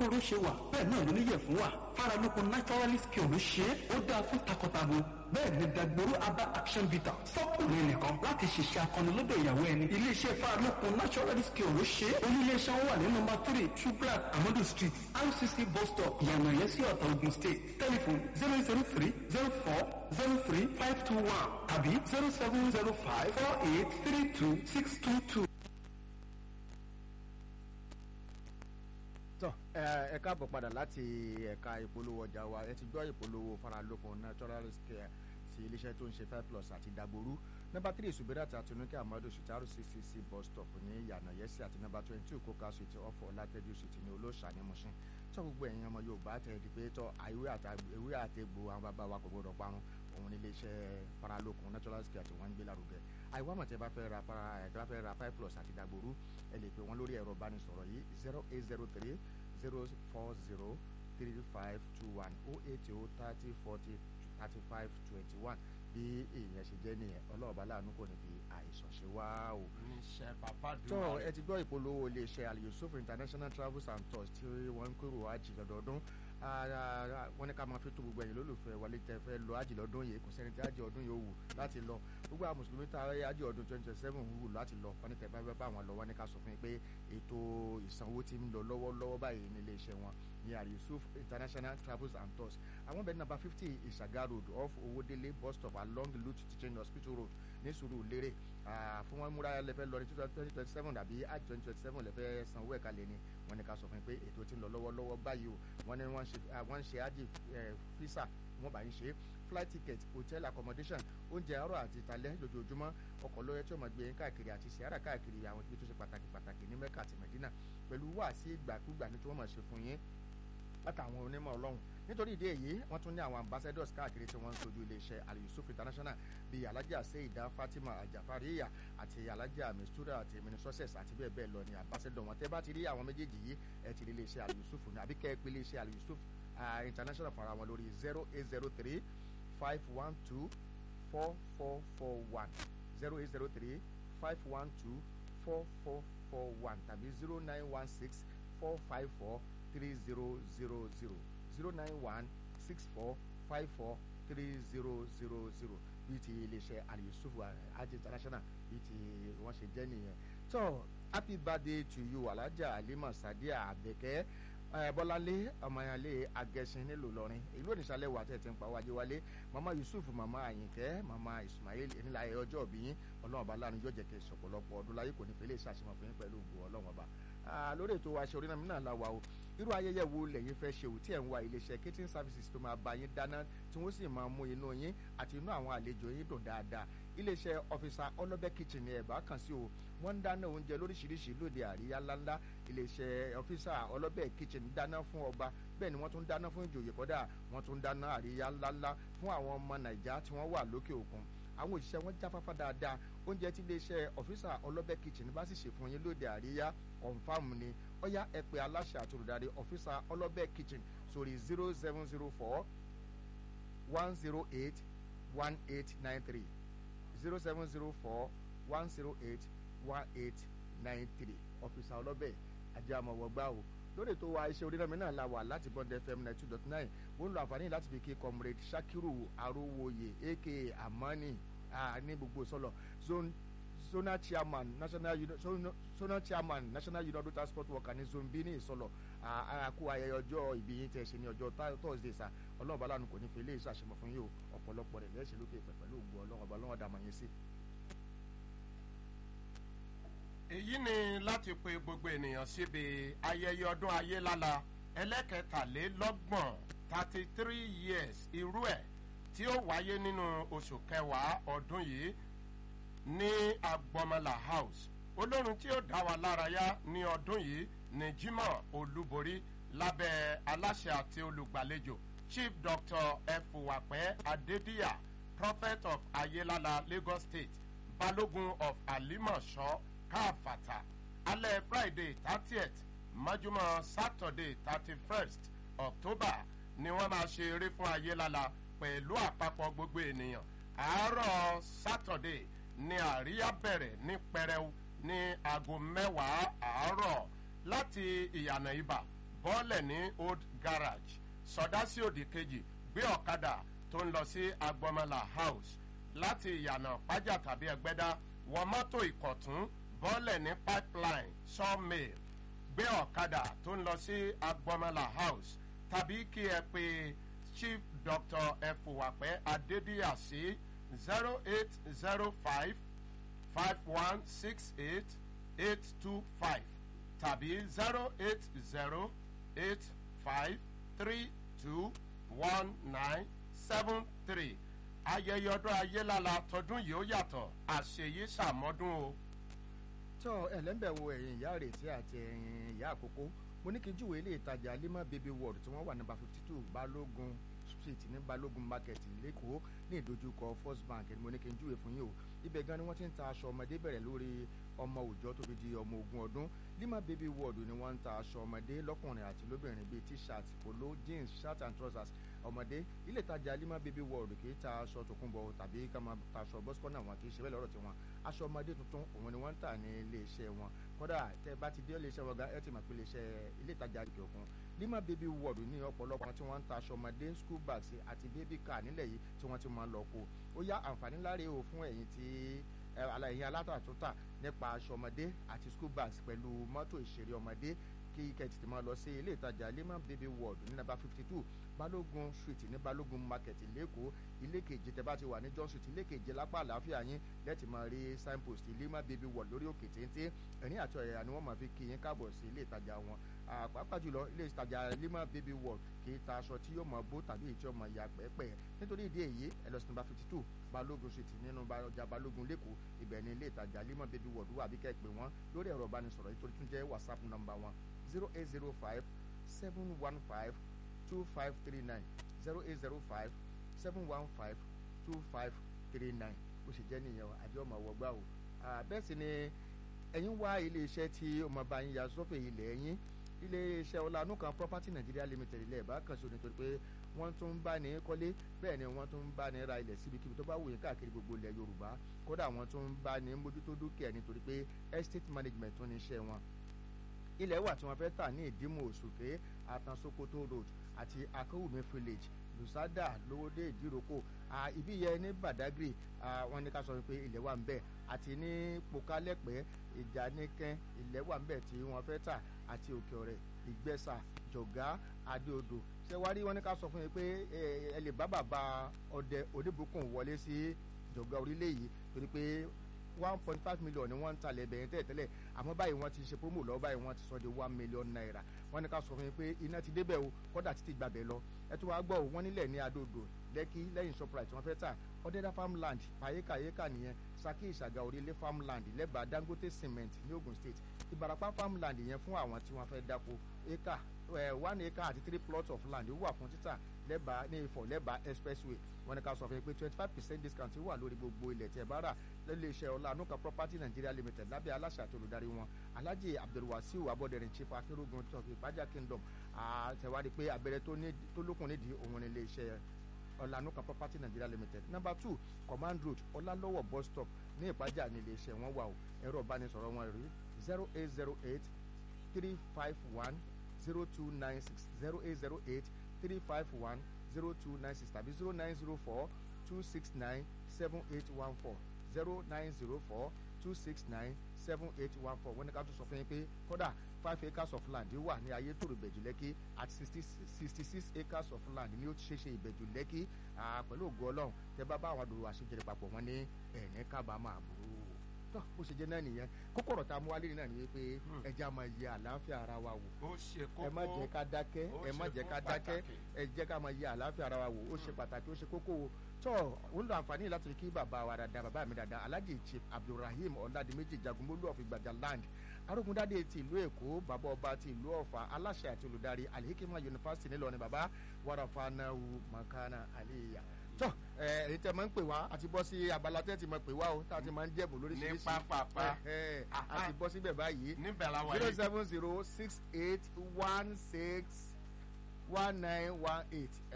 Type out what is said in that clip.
wóró ṣe wà bẹ́ẹ̀ náà ló níyẹ̀ fún wa faralókun naturalist cure ló ṣe é ó dáa fún takọtabo bẹ́ẹ̀ ni dagboru aba action bitter fọ́kùnrin nìkan láti ṣiṣẹ́ akọni lọ́dọ̀ ìyàwó ẹni iléeṣẹ́ faralókun naturalist cure ló ṣe é oníléeṣẹ́ wọn wà ní nọ́mbà three subrat amadu street rcc bus stop ìyànà yẹn sí ọ̀tà ogun state telephone zero zero three zero four zero three five two one tàbí zero seven zero five four eight three two six two two. tọ ẹ ẹ káàbọ̀ padà láti ẹ̀ka ìpolówó ọjà wa ẹ ti gbọ́ ìpolówó faralókun natural care ti iléeṣẹ́ tó ń ṣe five plus àti dagboru nọ́mbà three subirat àtinúkẹ́ amadu sitaru ccc bus stop ní yànà yẹsí àti nọ́mbà twenty two coca street ọ̀fọ̀ látẹ́jú street ní olóòṣà ní mushin tó gbogbo ẹ̀yin ọmọ yorùbá tẹ̀ ẹ́ di pé tọ́ ewé àtẹ̀gbò àwọn bàbá wa kò gbọdọ̀ parun òun ní iléeṣẹ́ faralókun natural care tí wọ́n ń gbé lárugẹ àìwá mọ̀ tẹ́ bá fẹ́ ra para ẹ̀ tẹ́ bá fẹ́ ra five plus àti dagboru ẹ lè pè wọ́n lórí ẹ̀rọ ìbánisọ̀rọ̀ yìí zero eight zero three zero four zero three five two one oh eight oh thirty forty thirty five twenty one bí èèyàn ṣe jẹ́ nìyẹn ọlọ́ọ̀bá láàánú kò ní fi àìsàn ṣe wá o. iṣẹ́ bàbá dùn. tó ẹ ti gbọ́ ìpolówó iléeṣẹ́ al yusuf international travels and tours tí wọ́n ń kúrò àjì lọ́dọọdún wọ́n ní ká máa fi tó gbogbo ẹ̀yin lólùfẹ́ wálé tẹ fẹ́ lọ àjì lọ́dún yìí kò sẹ́ni tí àjì ọdún yìí ó wù láti lọ gbogbo àwọn mùsùlùmí tá a àjì ọdún twenty twenty seven wù láti lọ wọ́n ní tẹ bá fẹ́ bá wọn lọ wọ́n ní ká sọ fún yín pé ètò ìsanwó ti ń lọ lọ́wọ́lọ́wọ́ báyìí ní iléeṣẹ́ wọn ní al yusuf international travels and tours àwọn bẹ̀rẹ̀ nàbà fifty ìṣàgá road off owódélé bus stop along lute teaching hospital road ní sùúrù lérè fún wọn múra lẹfẹ lọ ní twenty twenty seven àbí àti twenty twenty seven lẹfẹ sanwó ẹ̀ka lé ní wọn ní ká sọ fún yín pé ètò ti ń lọ lọ́wọ́lọ́wọ́ báyìí o wọn ní wọ́n ń ṣe ájì fisa wọ́n bá ń ṣe flight ticket hotel accommodation oúnjẹ àárọ̀ àti ìtàlẹ́ lójoojúmọ́ ọkọ̀ lóye tí ó máa gbé yín káàkiri àti sìárà káàkiri àwọn ibi tó ṣe pàtàkì pàtàkì ní mẹ́kà àti mẹ́dínà pẹ̀lú wáàsí ìgbàkúgbà ní tí wọ́n máa ṣe fún yín látàwọn onímọ̀ ọlọ́run nítorí ìdí èyí wọ́n tún ní àwọn ambassadors káàkiri tí wọ́n ń sojú iléeṣẹ́ al yusuf international bíi alhaja seida fatima ajafariya àti alhaja mistura àti emini success àti bẹ́ẹ̀ bẹ́ẹ̀ lọ ní ambassador wọn tẹ́ bá ti rí àwọn méjèèjì yìí ẹ ti rí iléeṣẹ́ al yusuf ní àbí kẹ́ ẹ pé iléeṣẹ́ al yusuf international fúnra wọn lórí zero eight zero three five one two four four four one zero eight zero three five one two four four four one tàbí zero nine one six four five four three zero zero zero zero nine one six four five four three zero zero zero bíi ti iléeṣẹ́ aliyusuf hajj international bíi ti wọ́n ṣe jẹ́ nìyẹn tó happy birthday to you alhaja alima sadia abeke bọ́láńlé ọmọyanlé agẹṣin nílùú lọrin ìlú oníṣàlẹ̀ wà tẹ̀ tí ń pa wájú wálé mama yusuf mama àyìnkẹ́ mama ismail enílàyé ọjọ́ òbí yín ọlọ́run ọba lánàá yóò jẹ́ kẹ́ sọ̀pọ̀lọpọ̀ ọdún láyé kò ní fẹ́ lè ṣàṣemọ̀ fún yín pẹ̀lú ògùn ọlọ́run ọba lórí ètò wa ṣe orí náà náà la wà o irú ayẹyẹ wo lẹ́yìn fẹ́ ṣe ò tí ẹ̀ ń wa iléeṣẹ́ catering services tó máa bá yín dáná tí wọ́n sì máa mú inú yín àti inú àwọn àlejò yín dùn dáadáa iléeṣẹ́ ọ̀fíìsà ọlọ́bẹ̀ kitchen ni ẹ̀ bá kàn sí o wọ́n ń dáná oúnjẹ lóríṣiríṣi lóde àríyá ńláńlá iléeṣẹ́ ọ̀fíìsà ọlọ́bẹ̀ kitchen dáná fún ọba bẹ́ẹ̀ ni wọ́n tún dáná fún ìjòyè kọ́dà wọ́n tún dáná àríyá ńláńlá fún àwọn ọmọ nàìjà tí wọ́n wà lókè òkun àwọn òṣìṣẹ́ wọn jáfáfá dáadáa oúnjẹ tí iléeṣẹ́ ọ̀fíìsà ọlọ́bẹ̀ kitchen bá sì ṣe fún yín lóde àríyá confam ni ọ̀yá ẹ pè aláṣẹ àti olùdarí ọ̀fíìsà ọlọ́bẹ̀ kitchen sórí zero seven zero four one zero eight one eight nine three zero seven zero four one zero eight one eight nine three ọ̀fíìsà ọlọ́bẹ̀ ajé àmọ̀wọ̀gbá o lórí ètò wa iṣẹ́ orí náà la wà láti bond fm ninety two dot nine mo ń lo àǹfààní láti fi kí comrade sakiru arowoye aka amani ní gbogbo sọlọ zone zonal chairman national union zonal chairman national union of transport worker ní zone b ní ìsọlọ àkó ayẹyẹ ọjọ́ ìbí yín tẹ̀ ṣe ní ọjọ́ thursday sa ọlọ́run bá lánàá kò ní fi ilé iṣẹ́ àṣemọ̀ fún yín o ọ̀pọ̀lọpọ̀ rẹ̀ lẹ́sẹ̀ lókè pẹ̀ pẹ̀lú ògbó ọlọ́run ọba ọlọ́run dàmọ̀ yín sí. èyí ni láti pe gbogbo ènìyàn síbi ayẹyẹ ọdún ayélála ẹlẹ́kẹtàlélọ́gbọ̀n thirty three years irú ẹ̀ tí ó wáyé nínú oṣù kẹwàá ọdún yìí ní agbọmọlà house olórin tí ó dá wa lárayá ní ọdún yìí ní jimoh olúborí lábẹ́ aláṣẹ àti olùgbàlejò chief doctor efuwapẹ adediya prophet of ayélálá lagos state balógun of alimọ̀ṣọ́ káfàtà alẹ́ friday thirtieth mọ́júmọ́ saturday thirty first october ni wọ́n máa ṣe eré fún ayélálá pẹ̀lú àpapọ̀ gbogbo ènìyàn àárọ̀ saturday ni àríyá bẹ̀rẹ̀ ní pẹrẹu ní aago mẹ́wàá àárọ̀ láti ìyànà ibà bọ́ọ̀lẹ̀ ní old garage sọdá sí òdì kejì gbé ọ̀kadà tó ń lọ sí agbọmọlà house láti ìyànà pájà tàbí ẹgbẹ́dá wọ mọ́tò ìkọ̀tún bọ́ọ̀lẹ̀ ní pipeline sawmill gbé ọ̀kadà tó ń lọ sí agbọmọlà house tàbí kí ẹ pé chief dr efuwapẹ adédìyà sí zero eight zero five five one six eight eight two five tàbí zero eight zero eight five three two one nine seven three ayẹyẹ ọdún ayélala tọdún yìí ó yàtọ̀ àṣeyí sàmọ́dún o. tọ́ ẹlẹ́mbẹ̀ wo ẹ̀yìn ìyá rètí àti ẹ̀yìn ìyá àkókò mo ní kí n júwèé ilé ìtajà lima baby world tí wọ́n wà nọ́mbà fifty two balógun street ní balógun market lẹ́kọ̀ọ́ ní ìdojúkọ first bank ni mo ní kí n júwèé fún yín o ibẹ̀ gan ni wọ́n ti ń ta aṣọ ọmọdé bẹ̀rẹ̀ lórí ọmọ òòjọ́ tó fi di ọmọ ogún ọdún lima baby world ni wọ́n ń ta aṣọ ọmọdé lọ́kùnrin àti lóbìnrin bíi t-shirt polo jeans shirt and trousers ọmọdé ilé ìtajà lima baby world kì í ta aṣọ tòkunbọ̀ tàbí ká máa ta aṣọ bọ́sùkọ́nà wọn kì í ṣe bẹ́ẹ̀ lọ́rọ̀ tiwọn aṣọ ọmọdé tuntun òun ni wọ́n ń tà ní ilé iṣẹ́ wọn kódà tẹ bá ti dé ilé iṣẹ́ wọn ga ẹ ti mọ̀ pé ilé iṣẹ́ ilé ìtajà òkè òkun lima baby world ní ọ̀pọ̀lọpọ̀ tí wọ́n ń ta aṣọ ọmọdé school bags àti baby car nílẹ̀ yìí tí wọ́n ti máa lọ kó ó yá àǹfààní láre o fún ẹ̀yin tí ẹ̀yin alátàtúntà nípa aṣọ ọmọdé àti school bags pẹ̀lú mọ́tò ìṣeré ọmọdé kí kẹ́tì tí máa lọ sí ilé ìtajà lima baby world ní nàbà fifty two balógun street ní balógun market lẹ́kọ̀ọ́ ilé keje tẹ́ bá ti wà ní john street ilé keje lápá àlàáfíà yín lẹ́tì máa rí signpost lima baby world lórí òkè téńté ẹ̀rín àti ọ̀yà ni wọ́n máa fi kí yín káàbọ̀ sí ilé ìtajà wọn pàápàá jùlọ ilé ìtajà lima baby world kì í ta aṣọ tí yóò máa bó tàbí tí yóò máa ya pẹ́ẹ́pẹ́ nítorí ìdí èyí ẹ lọ sí nàbà fifty two balógun street nínú ọjà balógun lẹ́kọ̀ọ́ ibẹ̀ ní ilé ìtajà lima baby world wà bí kẹ́ pé wọ́n lórí ẹ̀rọ ìbánisọ̀rọ̀ yìí tó tún jẹ́ whatsapp number wọn zero eight zero five seven one five two five three nine zero eight zero five seven one five two five three nine ó sì jẹ́ nìyẹn àjọ ọmọ wọgbà o bẹ́ẹ̀ sì ni ẹ̀yin wá iléeṣẹ́ tí ọmọ bá yín ya sọ́fẹ̀ ilẹ̀ ẹ̀yìn iléeṣẹ́ ọ̀làánú kan property nigeria limited ilẹ̀ ìbá kan ṣo nítorí pé wọ́n tún ń bá ní kọ́lé bẹ́ẹ̀ ni wọ́n tún ń bá ní ra ilẹ̀ síbikíbi tó bá wù yín káàkiri gbogbo ilẹ̀ yorùbá kódà wọ́n tún ń bá ní mójútó dúkìá nítorí pé estate management tún ní iṣẹ́ wọn ilẹ̀ wà tí wọ́n fẹ́ tà ní ìdímù òṣùké àtànsokoto road àti akówùmí village lusada lówódé ìdíròkò ibi yẹ ní badagry wọ́n ní ká sọ pé ilẹ̀ wà ń bẹ̀ àti ní pokalẹ́pẹ́ ìjànìkẹ́ ilẹ̀ wà ń bẹ̀ tí wọ́n fẹ́ tà àti òkè ọ̀rẹ́ ìgbẹ́sà jọ̀gá adéodò ṣé wá rí wọ́n ní ká sọ fún yín pé ẹ lè bá bàbá ọdẹ oníbùkún wọlé sí jọ̀gá orílẹ̀ yìí torí pé one point five million ni wọ́n ń talẹ̀ bẹ̀rẹ̀ tẹ́lẹ̀ tẹ́lẹ̀ àmọ́ báyìí wọ́n ti ṣe promo lọ́wọ́ báyìí wọ́n ti sọ di one million naira wọ́n ní ká sọ fún yín pé iná ti débẹ̀ o kọ́dà títí gbàbẹ̀ lọ ẹ tún wàá gbọ́ o wọ́n nílẹ̀ ní adóodò lẹ́kí lẹ́yìn shoprite wọ́n fẹ́ tà ọ̀dẹ́dá farmland pàyékàyékà nìyẹn saki ìṣàgà orílẹ̀ farmland lẹ́bàá dangote cement ní ogun state ìbarapá farmland yẹn fún àwọn tí wọ́n fẹ́ dáko acre one acre àti three plots of land wà fún títà lẹ́bàá ní ifọ̀ lẹ́bàá expressway wọ́n ní ká sọ fún yín pé twenty five percent discount wà lórí gbogbo ilẹ̀ tẹ̀ bá rà lẹ́lẹ́sẹ̀ ọlá anuka property nigeria limited lábẹ́ aláṣẹ àti olùdarí wọn alhaji abdulwasiu abọ́dẹ̀rìn chief akérògùn tó fi ìpájà kingdom àtẹ̀wádìí pé abẹ́rẹ́ tó lókun nídìí òun ní iléeṣẹ́ ọ̀lànúkà property nigeria limited number two command road ọlálọ́wọ̀ bus stop ní ìpájà ní iléeṣẹ́ wọn wà o ẹ̀rọ ìbánisọ̀rọ̀ wọn rí zero eight zero eight three five one zero two nine six zero eight zero eight three five one zero two nine six tàbí zero nine zero four two six nine seven eight one four zero nine zero four two six nine seven eight one four wọ́n ní ká tún sọ fún yín pé kódà five acres of land wà ní ayé tòrò ìbẹ̀jù lẹ́kí àti sixty sixty six acres of land ní ó ti ṣeéṣe ìbẹ̀jù lẹ́kí pẹ̀lú ògo ọlọ́run tẹ bá bá àwọn àdúró àṣejẹrẹ papọ̀ wọn ní ẹ̀ẹ́nì kábàámọ̀ àbúrò tó bó ṣe jẹ́ náà nìyẹn kókó ọ̀rọ̀ tá a mú wálé náà nìyẹn pé ẹjẹ́ a máa yẹ àlàáfíà ara wa wò ó ṣe kókó ẹ má jẹ́ ká dákẹ́ ó ẹ má ṣe jẹ́ ká kókó dákẹ́ pàtàkì. ẹ jẹ́ ká máa yẹ àlàáfíà ara wa wò ó ṣe pàtàkì ó ṣe kókó o tó ó ń lo àǹfààní láti kí bàbá wa dáadáa bàbá mi dáadáa alhaji chief abdulrahim ọ̀làdìmẹ́jì jagunmólú of ìgbàjà land arógundádé ti ìlú èkó bàbá ọba ti ìlú ọ̀fà aláṣẹ àti olùdarí alihikima yunifásitì nílọrin bàbá wàràfànàwù makana aliya tó ẹ èyí tẹ máa ń pè wá àti bọ́ sí abala tẹ́ ti máa pè wá o tá a ti máa ń jẹ́bù lóríṣiríṣi Ní pápápá. ẹ ẹ àti bọ́ síbẹ̀ báyìí níbẹ̀ la wà zero yìí seven zero six eight one six one nine one eight